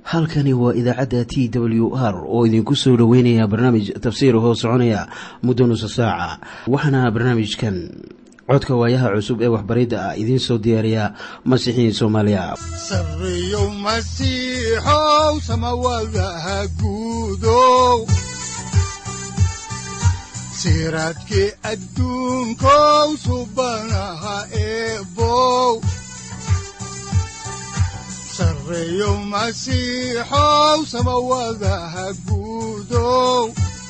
halkani waa idaacadda t w r oo idinku soo dhoweynaya barnaamij tafsiir hoo soconaya muddo nusa saaca waxaana barnaamijkan codka waayaha cusub ee waxbaridda ah idiin soo diyaariya masiixiin soomaaliya sareyow masiixow samawadaha guudow siraadkii adduunkow subanaha eebow sareyow masiixow samawadaha guudow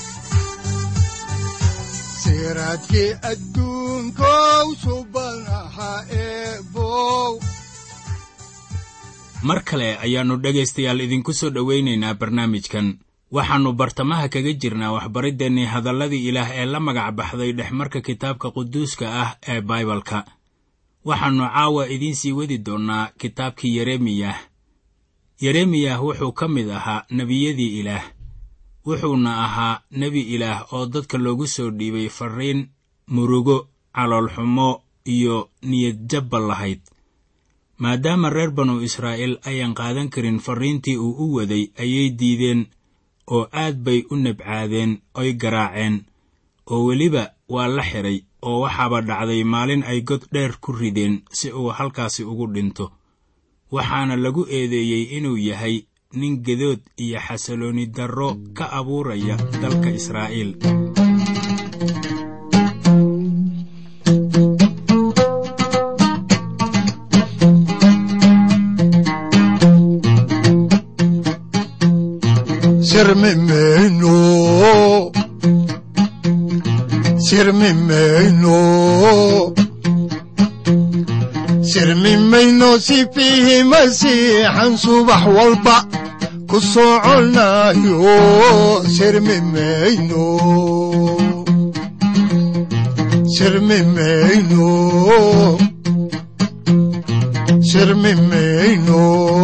siraadkii adduunkow subanaha eebow mar kale ayaannu dhegaystayaal idinku soo dhowaynaynaa barnaamijkan waxaannu bartamaha kaga jirnaa waxbariddeenii hadalladii ilaah ee la magac baxday dhexmarka kitaabka quduuska ah ee baibalka waxaannu caawa idiin sii wadi doonnaa kitaabkii yeremiyah yeremiyah wuxuu ka mid ahaa nebiyadii ilaah wuxuuna ahaa nebi ilaah oo dadka loogu soo dhiibay farriin murugo caloolxumo iyo niyadjabba lahayd maadaama reer banu israa'iil ayaan qaadan karin farriintii uu u waday ayay diideen oo aad bay u nabcaadeen oy garaaceen oo weliba waa la xidhay oo waxaaba dhacday maalin ay god dheer ku rideen si uu halkaasi ugu dhinto waxaana lagu eedeeyey inuu yahay nin gedood iyo xasalooni darro ka abuuraya dalka israa'iil sirmimeyno sirmimeyno sirmimayno sifiihi masiixan subax walba ku soconayo sirmimeyno sirmimeyno sirmimeyno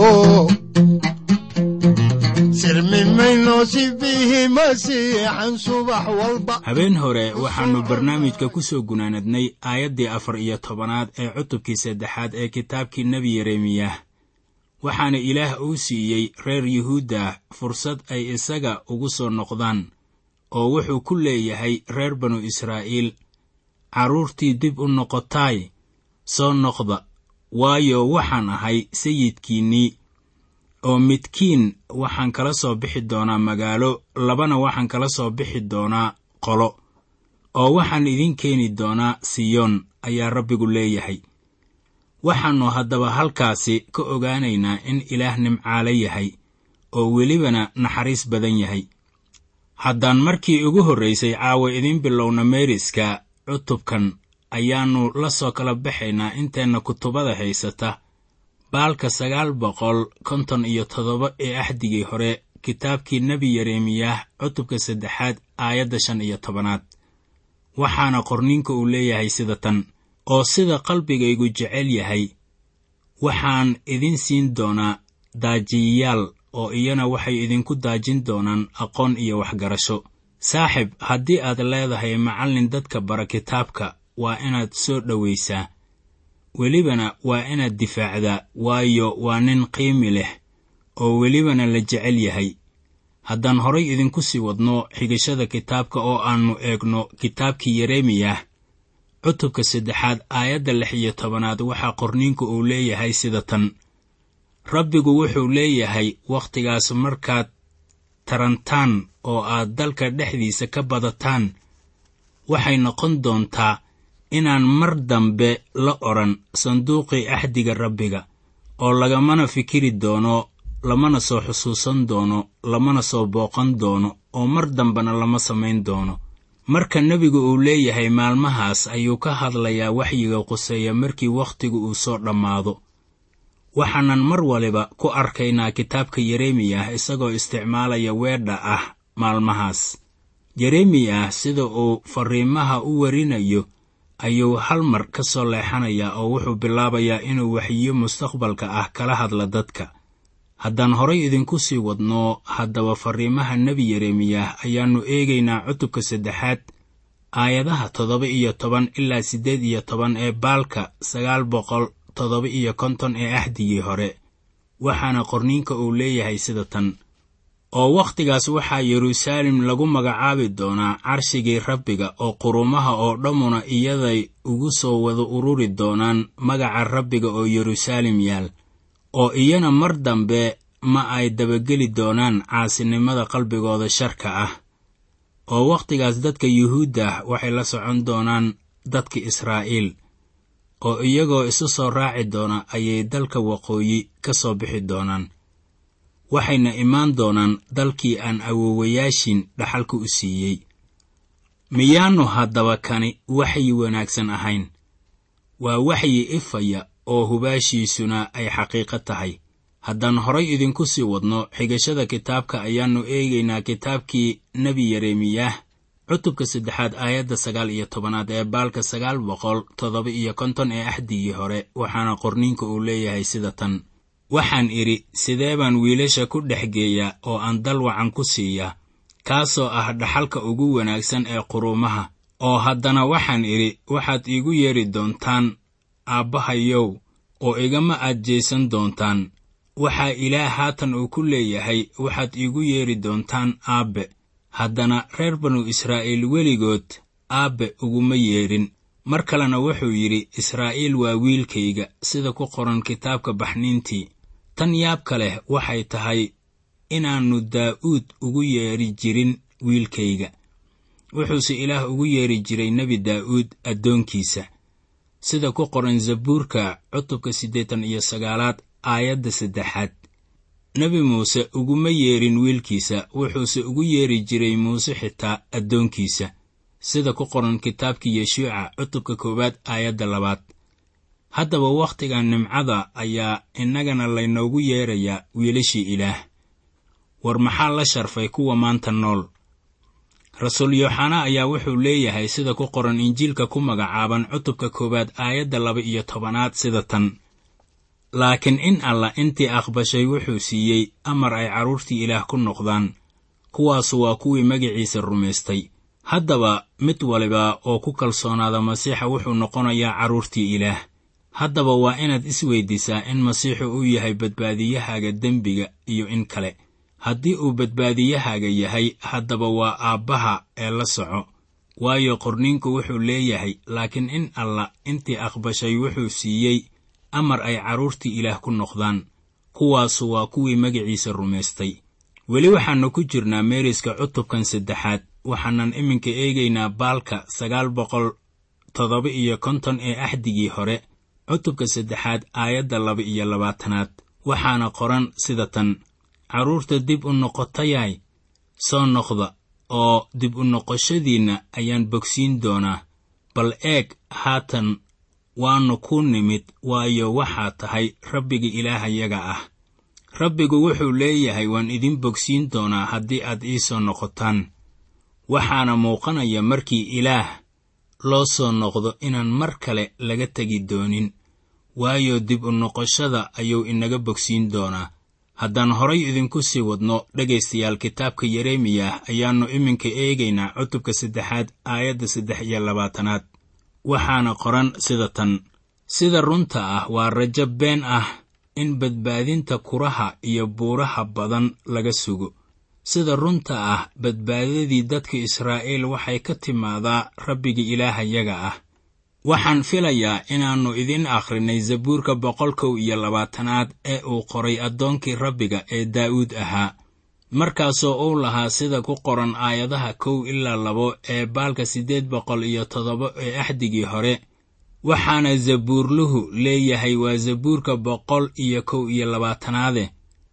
habeen hore waxaannu barnaamijka ku soo gunaanadnay aayaddii afar iyo tobanaad ee cutubkii saddexaad ee kitaabkii nebi yeremiyah waxaana ilaah uu siiyey reer yuhuudda fursad ay isaga ugu soo noqdaan oo wuxuu ku leeyahay reer banu israa'iil carruurtii dib u noqotaay soo noqda waayo waxaan ahay sayidkiinnii oo midkiin waxaan kala soo bixi doonaa magaalo labana waxaan kala soo bixi doonaa qolo oo waxaan idiin keeni doonaa siyoon ayaa rabbigu leeyahay waxaannu haddaba halkaasi ka ogaanaynaa in ilaah nimcaale yahay oo welibana naxariis badan yahay haddaan markii ugu horraysay caawa idiin bilowna meeriska cutubkan ayaannu la soo kala baxaynaa inteenna kutubada haysata baalka sagaal boqol konton iyo toddoba ee axdigii hore kitaabkii nebi yeremiyah cutubka saddexaad aayadda shan iyo tobanaad waxaana qorniinka uu leeyahay sida tan oo sida qalbigaygu jecel yahay waxaan idin siin doonaa daajiyayaal oo iyana waxay idinku daajin doonaan aqoon iyo waxgarasho saaxib haddii aad leedahay macallin dadka bara kitaabka waa inaad soo dhowaysaa welibana waa inaad difaacdaa waayo waa nin qiimi leh oo welibana la jecel yahay haddaan horay idinku sii wadno xigashada kitaabka oo aannu eegno kitaabkii yeremiyah cutubka saddexaad aayadda lix iyo tobanaad waxaa qorniinku uu leeyahay sida tan rabbigu wuxuu leeyahay wakhtigaas markaad tarantaan oo aad dalka dhexdiisa ka badataan waxay noqon doontaa inaan mar dambe la odhan sanduuqii axdiga rabbiga oo lagamana fikiri doono lamana soo xusuusan doono lamana soo booqan doono oo mar dambena lama samayn doono marka nebigu uu leeyahay maalmahaas ayuu ka hadlayaa waxyiga quseeya markii wakhtigu uu soo dhammaado waxaanan mar waliba ku arkaynaa kitaabka yeremiyah isagoo isticmaalaya weedha ah maalmahaas yeremiyah sida uu farriimaha u warinayo ayuu hal mar ka soo leexanayaa oo wuxuu bilaabayaa inuu waxyiyo mustaqbalka ah kala hadla dadka haddaan horay idinku sii wadno haddaba farriimaha nebi yeremiyah ayaannu eegaynaa cutubka saddexaad aayadaha toddoba iyo toban ilaa siddeed iyo toban ee baalka sagaal boqol toddoba iyo konton ee axdigii hore waxaana qorniinka uu leeyahay sida tan oo wakhtigaas waxaa yeruusaalem lagu magacaabi doonaa carshigii rabbiga oo qurumaha oo dhammuna iyaday ugu soo wada ururi doonaan magaca rabbiga oo yeruusaalem yaal oo iyana mar dambe ma ay dabageli doonaan caasinimada qalbigooda sharka ah oo wakhtigaas dadka yuhuudda ah waxay la socon doonaan dadka israa'iil oo iyagoo isu soo raaci doona ayay dalka waqooyi ka soo bixi doonaan waxayna imaan doonaan dalkii aan awoowayaashin dhaxalka u siiyey miyaannu haddaba kani waxyi wanaagsan ahayn waa waxyi ifaya oo hubaashiisuna ay xaqiiqo tahay haddaan horay idinku sii wadno xigashada kitaabka ayaannu eegaynaa kitaabkii nebi yeremiyaah cutubka saddexaad aayadda sagaal iyo tobanaad ee baalka sagaal boqol toddoba iyo konton ee axdigii hore waxaana qorniinka uu leeyahay sida tan waxaan idhi sidee baan wiilasha ku dhex geeyaa oo aan dal wacan ku siiyaa kaasoo ah dhaxalka ugu wanaagsan ee quruumaha oo haddana waxaan idhi waxaad iigu yeedhi doontaan aabbahayow oo igama aad jeysan doontaan waxaa ilaah haatan uu ku leeyahay waxaad iigu yeedhi doontaan aabbe haddana reer banu israa'iil weligood aabbe uguma yeedhin mar kalena wuxuu yidhi israa'iil waa wiilkayga sida ku qoran kitaabka baxniintii tan yaabka leh waxay tahay inaannu daa'uud ugu yeedhi jirin wiilkayga wuxuuse ilaah ugu yeedhi jiray nebi daa'uud addoonkiisa sida ku qoran zabuurka cutubka siddeetan iyo sagaalaad aayadda saddexaad nebi muuse uguma yeedhin wiilkiisa wuxuuse ugu yeedhi jiray muuse xitaa addoonkiisa sida ku qoran kitaabkii yeshuuca cutubka koowaad aayadda labaad haddaba wakhtigan nimcada ayaa innagana laynoogu yeedrayaa wiilashii ilaah war maxaa la sharfay kuwa maanta nool rasuul yooxana ayaa wuxuu leeyahay sida ku qoran injiilka ku magacaaban cutubka koowaad aayadda laba iyo tobanaad sida tan laakiin in allah intii aqbashay wuxuu siiyey amar ay carruurtii ilaah ku noqdaan kuwaasu waa kuwii magaciisa rumaystay haddaba mid waliba oo ku kalsoonaada masiixa wuxuu noqonayaa carruurtii ilaah haddaba waa inaad isweydiisaa in masiixu uu yahay badbaadiyahaaga dembiga iyo in kale haddii uu badbaadiyahaaga yahay haddaba waa aabbaha ee la soco waayo qorniinku wuxuu leeyahay laakiin in allah intii aqbashay wuxuu siiyey amar ay carruurtii ilaah ku noqdaan kuwaasu waa kuwii magaciisa rumaystay weli waxaannu ku jirnaa meeriska cutubkan saddexaad waxaanan iminka eegaynaa baalka sagaal boqol toddoba iyo konton ee axdigii hore cutubka saddexaad aayadda laba iyo labaatanaad waxaana qoran sida tan carruurta dib u noqotayay soo noqda oo dib u noqoshadiinna ayaan bogsiin doonaa bal eeg haatan waannu ku nimid waayo waxaa tahay rabbiga ilaahayaga ah rabbigu wuxuu leeyahay waan idin bogsiin doonaa haddii aad ii soo noqotaan waxaana muuqanaya markii ilaah loo soo noqdo inaan mar kale laga tegi doonin waayo dib u noqoshada ayuu inaga bogsiin doonaa haddaan horay idinku sii wadno dhegaystayaal kitaabka yeremiyah ayaannu iminka eegaynaa cutubka saddexaad aayadda saddex iyo labaatanaad waxaana qoran sida tan sida runta ah waa rajo been ah in badbaadinta kuraha iyo buuraha badan laga sugo sida runta ah badbaadadii dadka israa'iil waxay ka timaadaa rabbiga ilaahayaga ah waxaan filayaa inaannu idin akhrinay zabuurka boqol kow iyo labaatanaad ee uu qoray addoonkii rabbiga ee daa'uud ahaa markaasoo uu lahaa sida ku qoran aayadaha kow ilaa labo ee baalka siddeed boqol iyo toddoba ee axdigii hore waxaana zabuurluhu leeyahay waa zabuurka boqol iyo kow iyo labaatanaade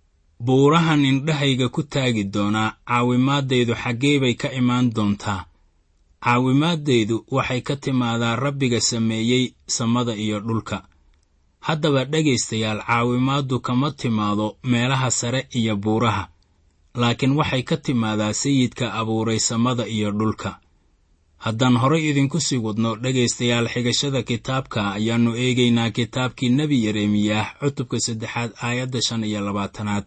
buurahan indhahayga ku taagi doonaa caawimaadaydu xaggee bay ka imaan doontaa caawimaadaydu waxay ka timaadaa rabbiga sameeyey samada iyo dhulka haddaba dhegaystayaal caawimaaddu kama timaado meelaha sare iyo buuraha laakiin waxay ka timaadaa sayidka abuuray samada iyo dhulka haddaan horay idinku sii wadno dhegaystayaal xigashada kitaabka ayaannu eegaynaa kitaabkii nebi yeremiyaah cutubka saddexaad aayadda shan iyo labaatanaad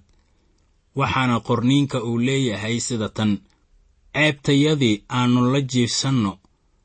waxaana qorniinka uu leeyahay sida tan ceebtayadii aannu la jiifsanno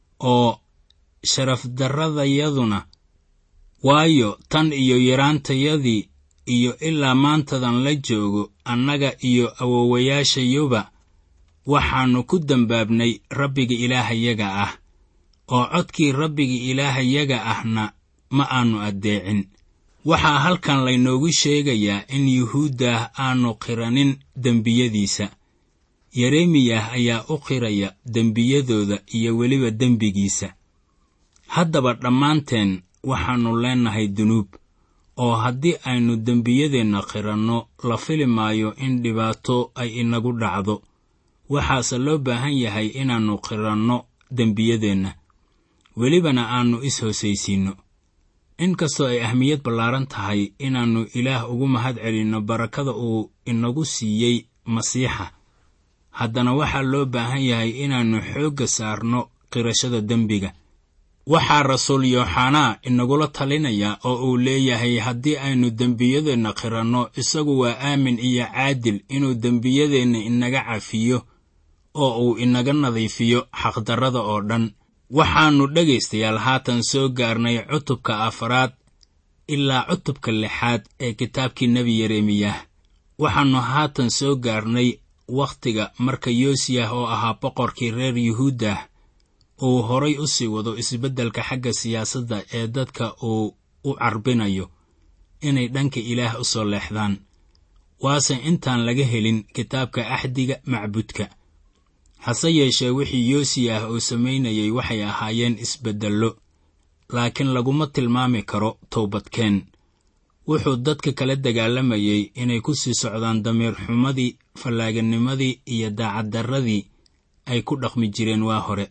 oo sharafdarradayaduna waayo tan iyo yaraantayadii iyo ilaa maantadan la joogo annaga iyo awowayaashayuba waxaannu ku dembaabnay rabbiga ilaahayaga ah oo codkii rabbiga ilaahayaga ahna ma aannu addeecin waxaa halkan laynoogu sheegayaa in yuhuuddah aannu qiranin dembiyadiisa yeremiyah ayaa u qiraya dembiyadooda iyo weliba dembigiisa haddaba dhammaanteen waxaannu leennahay dunuub oo haddii aynu dembiyadeenna qiranno la fili maayo in dhibaato ay inagu dhacdo waxaase loo baahan yahay inaannu qiranno dembiyadeenna welibana aannu is-hoosaysiinno inkastoo ay ahmiyad ballaaran tahay inaannu ilaah ugu mahad celinno barakada uu inagu siiyey masiixa haddana waxaa loo baahan yahay inaannu xoogga saarno qirashada dembiga waxaa rasuul yooxanaa inagula talinaya oo uu leeyahay haddii aynu dembiyadeenna qiranno isagu waa aamin iyo caadil inuu dembiyadeenna inaga cafiyo oo uu inaga nadiifiyo xaqdarrada oo dhan waxaannu dhegaystayaal haatan soo gaarnay cutubka afaraad ilaa cutubka lixaad ee kitaabkii nebi yeremiyah waxaannu haatan soo gaarnay wakhtiga marka yoosiyah oo ahaa boqorkii reer yuhuuddah uu horay u sii wado isbeddelka xagga siyaasadda ee dadka uu u carbinayo inay dhanka ilaah u soo leexdaan waase intaan laga helin kitaabka axdiga macbudka hase yeeshee wixii yoosiyah uu samaynayay waxay ahaayeen isbeddello laakiin laguma tilmaami karo towbadkeen wuxuu dadka kala dagaalamayay inay ku sii socdaan damiir xumadii fallaaganimadii iyo daacaddarradii ay ku dhaqmi jireen waa hore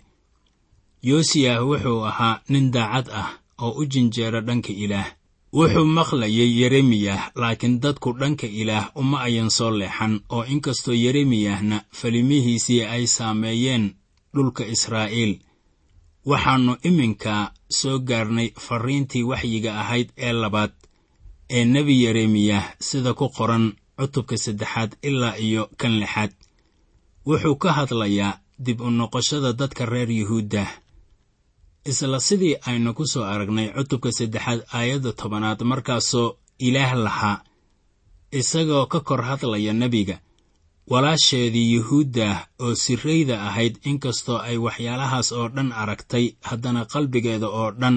yoosiyah wuxuu ahaa nin daacad ah oo u jinjeera dhanka ilaah wuxuu maqlayay yeremiyah laakiin dadku dhanka ilaah uma ayan soo leexan oo inkastoo yeremiyahna falimihiisii ay saameeyeen dhulka israa'iil waxaannu iminka soo gaarnay farriintii waxyiga ahayd ee labaad ee nebi yeremiyah sida ku qoran cutubka saddexaad ilaa iyo kan lixaad wuxuu ka hadlayaa dib u noqoshada dadka reer yuhuuddah isla sidii aynu ku soo aragnay cutubka saddexaad aayadda tobanaad markaasoo ilaah lahaa isagoo ka kor hadlaya nebiga walaasheedii yuhuuddah oo sirrayda ahayd inkastoo ay waxyaalahaas oo dhan aragtay haddana qalbigeeda oo dhan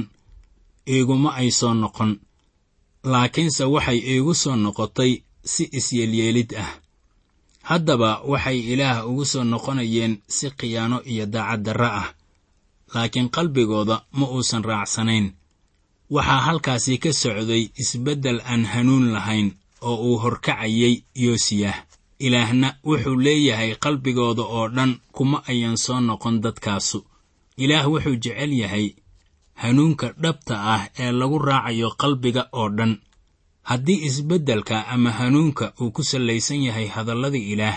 iiguma ay soo noqon laakiinse waxay iigu soo noqotay si isyeelyeelid ah haddaba waxay ilaah ugu soo noqonayeen si khiyaano iyo daacaddarro ah laakiin qalbigooda ma uusan raacsanayn waxaa halkaasi ka socday isbeddel aan hanuun lahayn oo uu horkacayay yoosiyah ilaahna wuxuu leeyahay qalbigooda oo dhan kuma ayan soo noqon dadkaasu ilaah wuxuu jecel yahay hanuunka dhabta ah ee lagu raacayo qalbiga oo dhan haddii isbeddelka ama hanuunka uu ku sallaysan yahay hadallada ilaah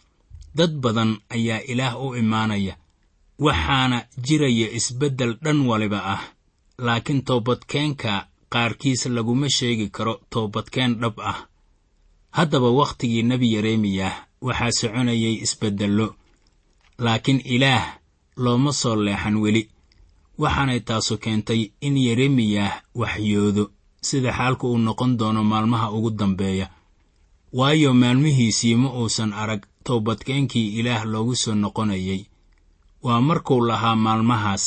dad badan ayaa ilaah u imaanaya waxaana jiraya isbeddel dhan waliba ah laakiin toobadkeenka qaarkiis laguma sheegi karo toobadkeen dhab ah haddaba wakhtigii nebi yeremiyah waxaa soconayay isbeddello laakiin ilaah looma soo leexan weli waxaanay taasu keentay in yeremiyah waxyoodo sida xaalku uu noqon doono maalmaha ugu dambeeya waayo maalmihiisii ma uusan arag toobadkeenkii ilaah loogu soo noqonayay waa markuu lahaa maalmahaas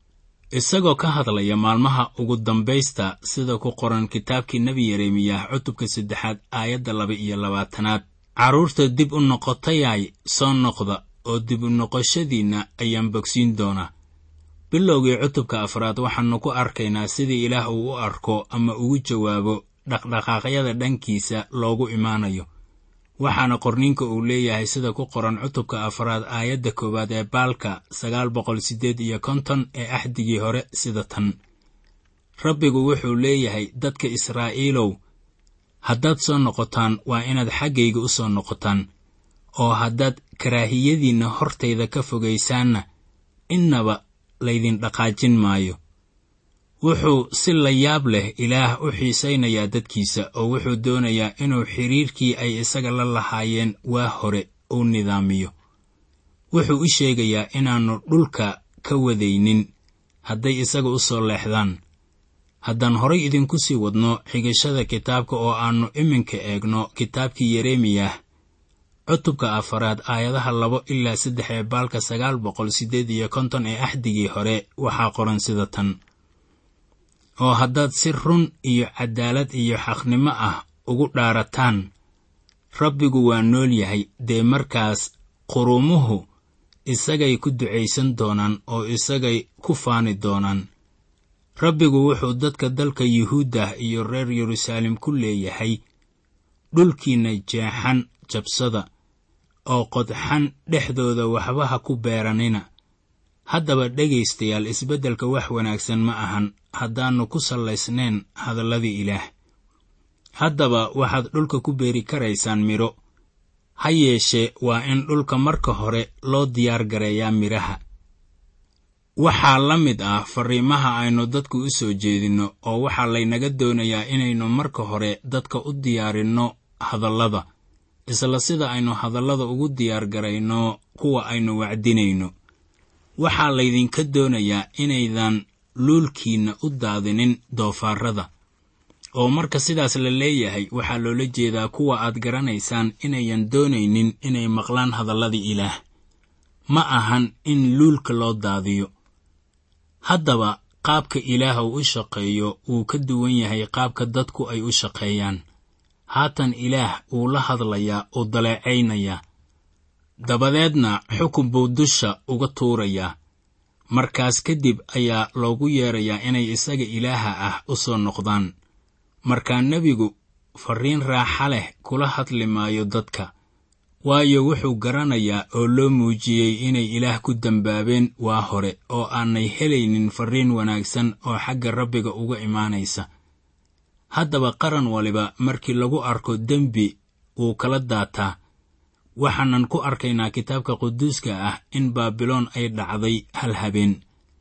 isagoo ka hadlaya maalmaha ugu dambaysta sida ku qoran kitaabkii nebi yeremiyah cutubka saddexaad aayadda laba iyo labaatanaad carruurta dib u noqotayay soo noqda oo dib u noqoshadiinna ayaan bogsiin doonaa bilowgii cutubka afraad waxaannu ku arkaynaa sidii ilaah uu u arko ama ugu jawaabo dhaqdhaqaaqyada dhankiisa loogu imaanayo waxaana qorniinka uu leeyahay sida ku qoran cutubka afraad aayadda koowaad ee baalka sagaal boqol siddeed iyo konton ee axdigii hore sida tan rabbigu wuxuu leeyahay dadka israa'iilow haddaad soo noqotaan waa inaad xaggayga u soo noqotaan oo haddaad karaahiyadiinna hortayda ka fogaysaanna innaba laydin dhaqaajin maayo wuxuu si la yaab leh ilaah u xiisaynayaa dadkiisa oo wuxuu doonayaa inuu xidhiirkii ay isaga la lahaayeen waa hore uu nidaamiyo wuxuu u sheegayaa inaannu dhulka ka wadaynin hadday isaga u soo leexdaan haddaan horay idinku sii wadno xigashada kitaabka oo aannu iminka eegno kitaabkii yeremiyah cutubka afaraad aayadaha labo ilaa saddex ee baalka sagaal boqol siddeed iyo konton ee axdigii hore waxaa qoran sida tan oo haddaad si run iyo cadaalad iyo xaqnimo ah ugu dhaarataan rabbigu waa nool yahay dee markaas qurumuhu isagay ku ducaysan doonaan oo isagay ku faani doonaan rabbigu wuxuu dadka dalka yuhuuddah iyo reer yeruusaalem ku leeyahay dhulkiinna jeexan jabsada oo qodxan dhexdooda waxba ha ku beeranina haddaba dhegaystayaal isbeddelka wax wanaagsan ma ahan haddaannu ku sallaysnayn hadalladii ilaah haddaba waxaad dhulka ku beeri karaysaan midho ha yeeshee waa in dhulka marka hore loo diyaar gareeyaa midhaha waxaa la mid ah farriimaha aynu dadku u soo jeedinno oo waxaa laynaga doonayaa inaynu marka hore dadka u diyaarinno hadallada isla sida aynu hadallada ugu diyaar garayno kuwa aynu wacdinayno waxaa laydinka doonayaa inaydan luulkiinna u daadinin doofaarrada oo marka sidaas la leeyahay waxaa loola jeedaa kuwa aad garanaysaan inayan doonaynin inay maqlaan hadalladii ilaah ma ahan in luulka loo daadiyo haddaba qaabka ilaah uu u shaqeeyo wuu ka duwan yahay qaabka dadku ay u shaqeeyaan haatan ilaah wuu la hadlayaa uu daleecaynayaa dabadeedna xukun buu dusha uga tuurayaa markaas kadib ayaa loogu yeedrayaa inay isaga ilaaha ah u soo noqdaan markaa nebigu farriin raaxa leh kula hadli maayo dadka waayo wuxuu garanayaa oo loo muujiyey inay ilaah ku dembaabeen waa hore oo aanay helaynin farriin wanaagsan oo xagga rabbiga uga imaanaysa haddaba qaran waliba markii lagu arko dembi wuu kala daataa waxaanan ku arkaynaa kitaabka quduuska ah in baabiloon ay dhacday hal habeen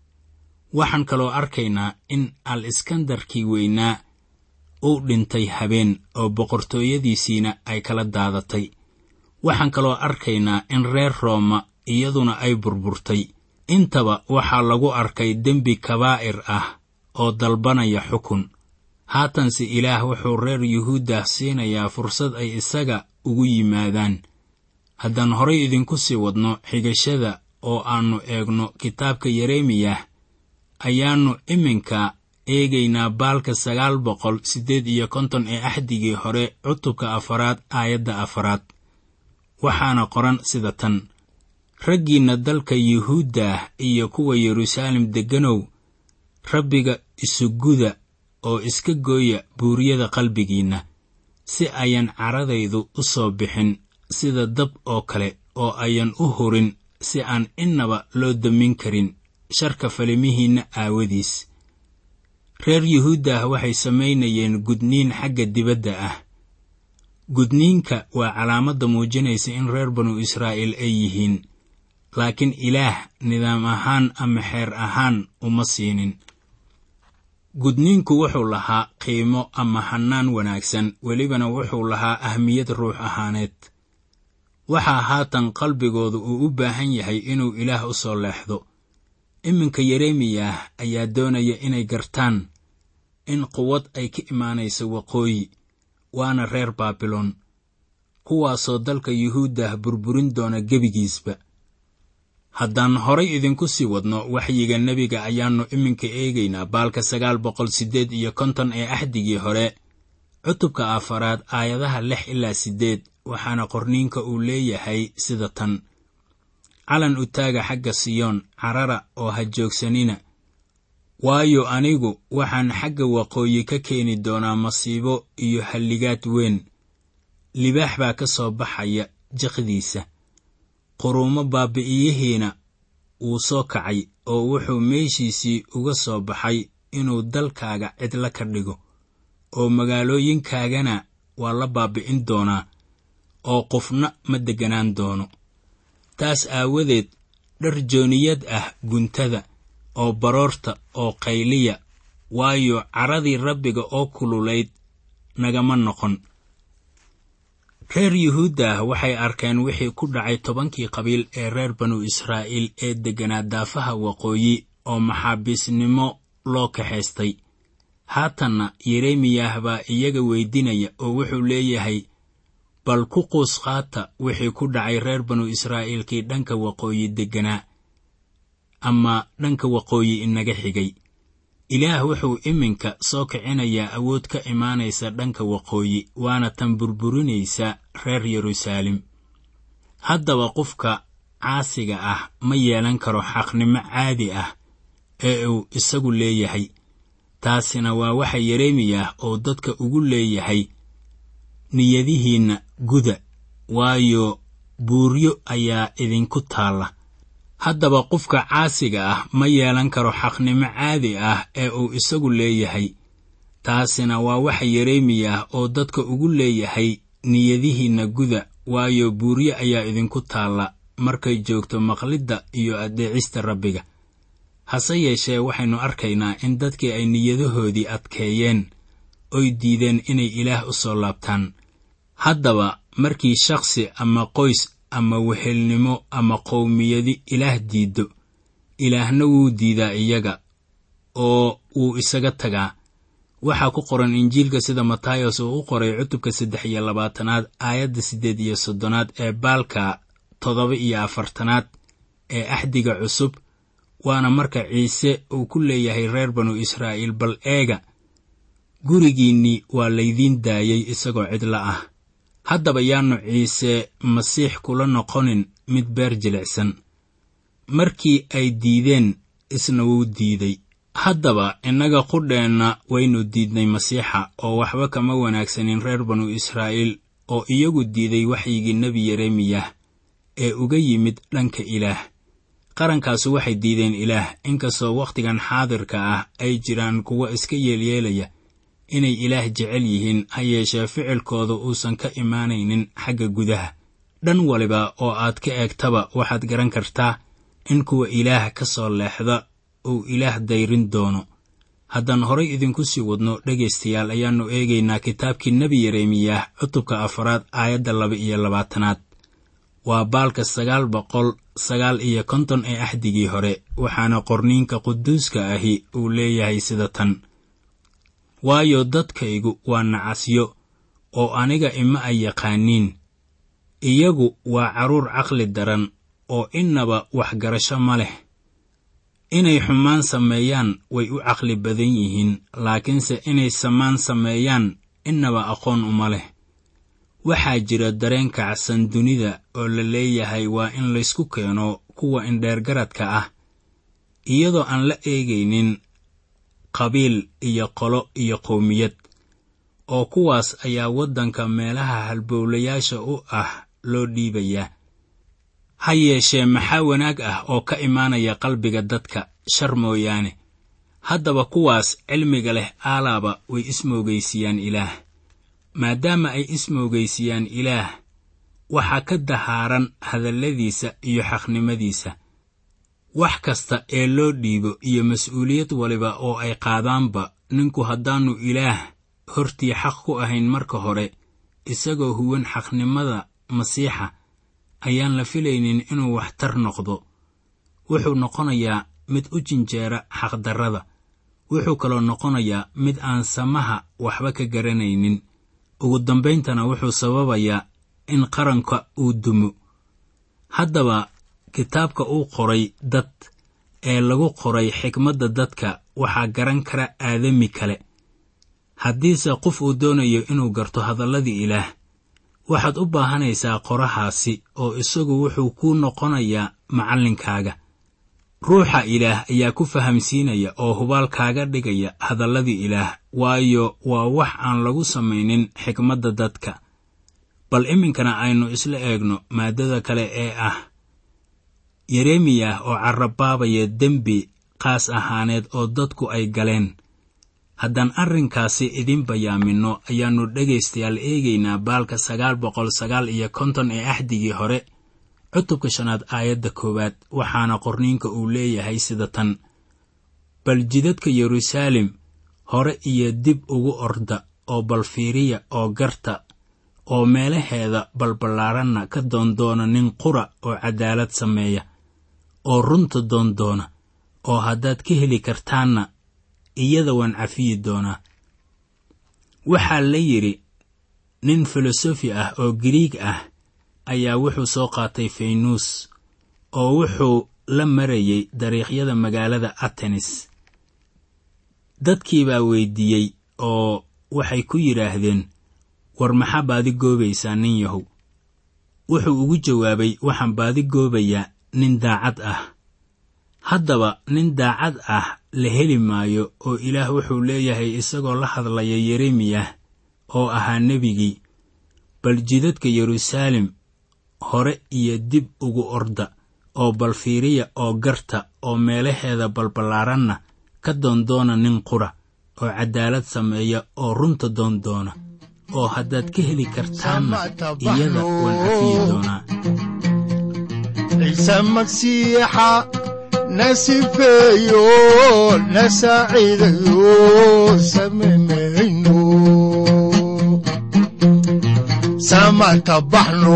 waxaan kaloo arkaynaa in al iskandarkii weynaa uu dhintay habeen oo boqortooyadiisiina ay kala daadatay waxaan kaloo arkaynaa in reer rooma iyaduna ay burburtay intaba waxaa lagu arkay dembi kabaa'ir ah oo dalbanaya xukun haatanse ilaah wuxuu reer yuhuuddah siinayaa fursad ay isaga ugu yimaadaan haddaan horay idinku sii wadno xigashada oo aannu eegno kitaabka yeremiyah ayaannu iminka eegaynaa baalka sagaal boqol siddeed iyo konton ee axdigii hore cutubka afaraad aayadda afaraad waxaana qoran sida tan raggiinna dalka yuhuuddah iyo kuwa yeruusaalem degganow rabbiga isuguda oo iska gooya buuriyada qalbigiinna si ayan caradaydu u soo bixin sida dab oo kale oo ayan u hurin si aan innaba loo damin karin sharka falimihiinna aawadiis reer yuhuuddah waxay samaynayeen gudniin xagga dibadda ah gudniinka waa calaamadda muujinaysa in reer banu israa'iil ay yihiin laakiin ilaah nidaam ahaan ama xeer ahaan uma siinin gudniinku wuxuu lahaa qiimo ama hannaan wanaagsan welibana wuxuu lahaa ahmiyad ruux ahaaneed waxaa haatan qalbigooda uu u baahan yahay inuu ilaah u soo leexdo iminka yeremiyah ayaa doonaya inay gartaan in quwad ay ka imaanayso waqooyi waana reer baabiloon kuwaasoo dalka yuhuuddah burburin doona gebigiisba haddaan horay idinku sii wadno waxyiga nebiga ayaannu iminka eegaynaa baalka sagaal boqol siddeed iyo konton ee axdigii hore cutubka afaraad aayadaha lix ilaa siddeed waxaana qorniinka uu leeyahay sida tan calan u taaga xagga siyoon carara oo ha joogsanina waayo anigu waxaan xagga waqooyi ka keeni doonaa masiibo iyo halligaad weyn libaax baa ka soo baxaya jiqdiisa quruumo baabi'iyihiina wuu soo kacay oo wuxuu meeshiisii uga soo baxay inuu dalkaaga cidla ka dhigo oo magaalooyinkaagana waa la baabi'in doonaa oo qofna ma degganaan doono taas aawadeed dhar jooniyad ah guntada oo baroorta oo qayliya waayo caradii rabbiga oo kululayd nagama noqon reer yuhuuddah waxay arkeen wixii ku dhacay tobankii qabiil ee reer banu israa'iil ee degganaa daafaha waqooyi oo maxaabiisnimo loo kaxaystay haatanna yeremiyah baa iyaga weydinaya oo wuxuu leeyahay bal ku quus qaata wixii ku dhacay reer banu israa'iilkii dhanka waqooyi degganaa ama dhanka waqooyi inaga xigay ilaah wuxuu iminka soo kicinayaa awood ka imaanaysa dhanka waqooyi waana tan burburinaysa reer yeruusaalem haddaba qofka caasiga ah ma yeelan karo xaqnimo caadi ah ee uu isagu leeyahay taasina waa waxa yeremiyah oo dadka ugu leeyahay niyadihiinna guda waayo buuryo ayaa idinku taalla haddaba qofka caasiga ah ma yeelan karo xaqnimo caadi ah ee uu isagu leeyahay taasina waa waxa yeremiyah oo dadka ugu leeyahay niyadihiinna guda waayo buuryo ayaa idinku taalla markay joogto maqlidda iyo addeecista rabbiga hase yeeshee waxaynu arkaynaa in dadkii ay niyadahoodii adkeeyeen oy diideen inay ilaah u soo laabtaan haddaba markii shakhsi ama qoys ama wehelnimo ama qowmiyadi ilaah diiddo ilaahna wuu diidaa iyaga oo wuu isaga tagaa waxaa ku qoran injiilka sida matayos uu u qoray cutubka saddex iyo labaatanaad aayadda siddeed iyo soddonaad ee baalka toddoba iyo afartanaad ee axdiga cusub waana marka ciise uu ku leeyahay reer banu israa'iil bal eega gurigiinnii waa laydiin daayey isagoo cidla ah haddaba yaannu ciise masiix kula noqonin mid beer jilicsan markii ay diideen isna wuu diiday haddaba innaga qudheenna waynu diidnay masiixa oo waxba kama wanaagsanin reer banu israa'iil oo iyagu diiday waxyigii nebi yeremiyah ee uga yimid dhanka ilaah qarankaasu waxay diideen ilaah inkastoo wakhtigan xaadirka ah ay jiraan kuwa iska yeelyeelaya inay ilaah jecel yihiin ha yeeshee ficilkooda uusan ka imaanaynin xagga gudaha dhan waliba oo aad ka eegtaba waxaad garan kartaa in kuwa ilaah ka soo leexda uu ilaah dayrin doono haddaan horay idinku sii wadno dhegaystayaal ayaannu eegaynaa kitaabkii nebi yeremiyah cutubka afaraad aayadda laba iyo labaatanaad waa baalka sagaal boqol sagaal iyo konton ee axdigii hore waxaana qorniinka quduuska ahi uu leeyahay sida tan waayo dadkaygu waa nacasyo oo aniga ima ay yaqaaniin iyagu waa carruur caqli daran oo innaba waxgarasho ma leh inay xumaan sameeyaan way u caqli badan yihiin laakiinse inay samaan sameeyaan innaba aqoon uma leh waxaa jira dareen kacsan dunida oo la leeyahay waa in laysku keeno kuwa indheergaradka ah iyadoo aan la eegaynin qabiil iyo qolo iyo qowmiyad oo kuwaas ayaa waddanka meelaha halbowlayaasha u ah loo dhiibayaa ha yeeshee maxaa wanaag ah oo ka imaanaya qalbiga dadka shar mooyaane haddaba kuwaas cilmiga leh aalaaba way ismoogaysiiyaan ilaah maadaama ay ismoogaysiiyaan ilaah waxaa ka dahaaran hadalladiisa iyo xaqnimadiisa wax kasta ee loo dhiibo iyo mas-uuliyad waliba oo ay qaadaanba ninku haddaannu ilaah hortii xaq ku ahayn marka hore isagoo huwan xaqnimada masiixa ayaan la filaynin inuu waxtar noqdo wuxuu noqonayaa mid u jinjeera xaqdarrada wuxuu kaloo noqonayaa mid aan samaha waxba ka garanaynin ugu dambayntana wuxuu sababayaa in qaranka uu dumo haddaba kitaabka uu qoray dad ee lagu qoray xikmadda dadka waxaa garan kara aadami kale haddiise qof uu doonayo inuu garto hadalladii ilaah waxaad u baahanaysaa qorahaasi oo isagu wuxuu kuu noqonayaa macallinkaaga ruuxa ilaah ayaa ku fahamsiinaya oo hubaal kaaga dhigaya hadalladii ilaah waayo waa wax aan lagu samaynin xikmadda dadka bal iminkana aynu isla eegno maaddada kale ee ah yeremiyah oo carrabaabaya dembi qaas ahaaneed oo dadku ay galeen haddaan arrinkaasi idin bayaaminno ayaannu dhegaystayaal eegaynaa baalka sagaal boqol sagaal iyo konton ee axdigii hore cutubka shanaad aayadda koowaad waxaana qorniinka uu leeyahay sida tan bal jidadka yeruusaalem hore iyo dib ugu orda oo bal fiiriya oo garta oo meelaheeda balballaaranna ka doondoona nin qura oo caddaalad sameeya oo runta doondoona oo haddaad ka heli kartaanna iyada waan cafiyi doonaa waxaa la yidhi nin filosofi ah oo giriig ah ayaa wuxuu soo qaatay faynuus oo wuxuu la marayay dariiqyada magaalada atenis dadkii baa weyddiiyey oo waxay ku yidhaahdeen war maxaa baadi goobaysaa nin yahow wuxuu ugu jawaabay waxaan baadi goobayaa nin daacad ah haddaba nin daacad ah la heli maayo oo ilaah wuxuu leeyahay isagoo la hadlaya yeremiyah oo ahaa nebigii bal jidadka yeruusaalem hore iyo dib ugu orda oo bal fiiriya oo garta oo meelaheeda balballaaranna ka doondoona nin qura oo caddaalad sameeya oo runta doondoona oo haddaad ka heli kartaanna iyada waan cafiyi doonaa ciise magsiixa na sifeeyo na saaciidayo samemayno samata baxno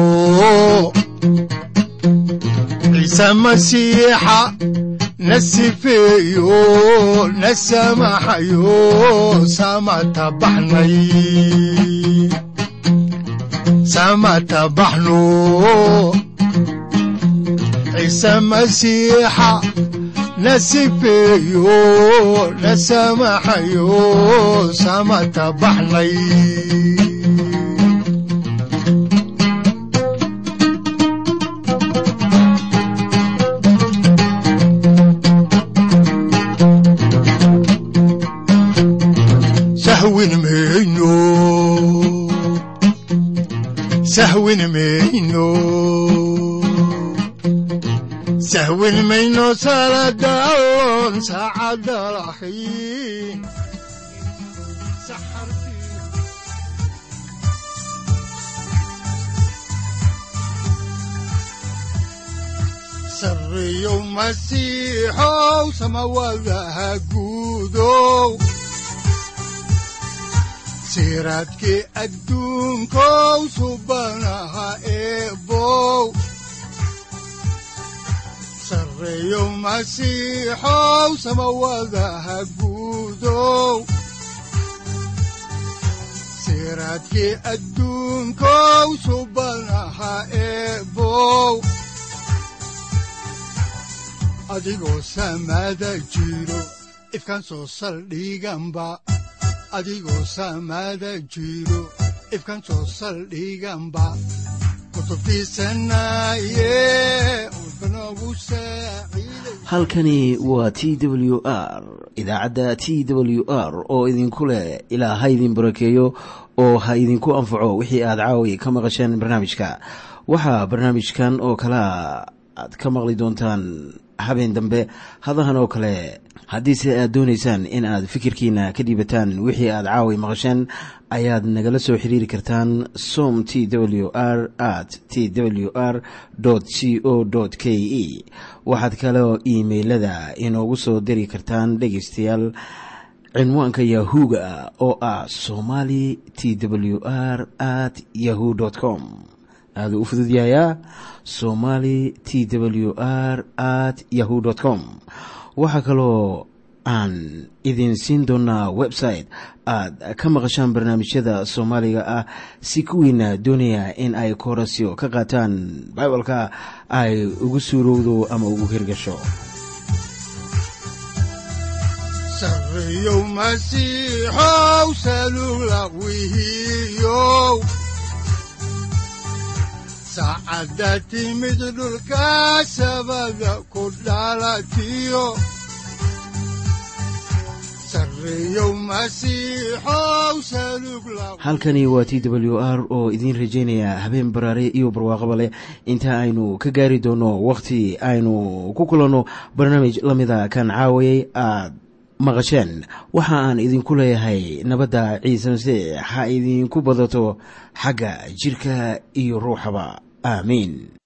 ciise masiixa na sifeeyo na samaxayo samata baxnay samata baxno ciise masiixa na sifeeyo na samaxayo samata baxnay sahwin mayno sahwin mayno sahwin mayno saladaalon saacadda lahayn sarreeyow masiixow samawadaha guudow siraadkii adduunkow subanaha eebow sarreeyow masiixow samawadaha guudow siraadkii adduunkow subanaha eebow adigoo samada jiro ifkan soo saldhiganba adigoo samada jiro ifkan soo saldhiganba kutubtiisanaye udbanogu saaciiday halkani waa t w r idaacadda t w r oo idinku leh ilaa ha idin barakeeyo oo ha idinku anfaco wixii aad caawi ka maqasheen barnaamijka waxaa barnaamijkan oo kalea aad ka maqli doontaan habeen dambe hadahan oo kale haddiise aad doonaysaan in aad fikirkiina ka dhiibataan wixii aad caawi maqasheen ayaad nagala soo xiriiri kartaan som t w r at t w r c o k e waxaad kaloo iimailada inoogu soo diri kartaan dhegaystayaal cinwaanka yahu-ga oo ah somali t w r at yahu com aaduu u fududyahayaa somali t w r at yahu com waxaa kaloo aan idin siin doonaa website aad ka maqashaan barnaamijyada soomaaliga ah si kuwiina doonaya in ay koorasyo ka qaataan bibalka ay ugu suurowdo ama ugu hirgasho sarreeyow masiixow salugla wihiyow saacadda timid dhulka sabada ku dhalatiyo sarreeyow masiixow salugla halkani waa t w r oo idiin rajaynaya habeen baraare iyo barwaaqaba leh inta aynu ka gaari doono wakhti aynu ku kulanno barnaamij la mida kan caawayay aad maqasheen waxa aan idinku leeyahay nabadda ciise masiix ha idinku badato xagga jidhka iyo ruuxaba aamiin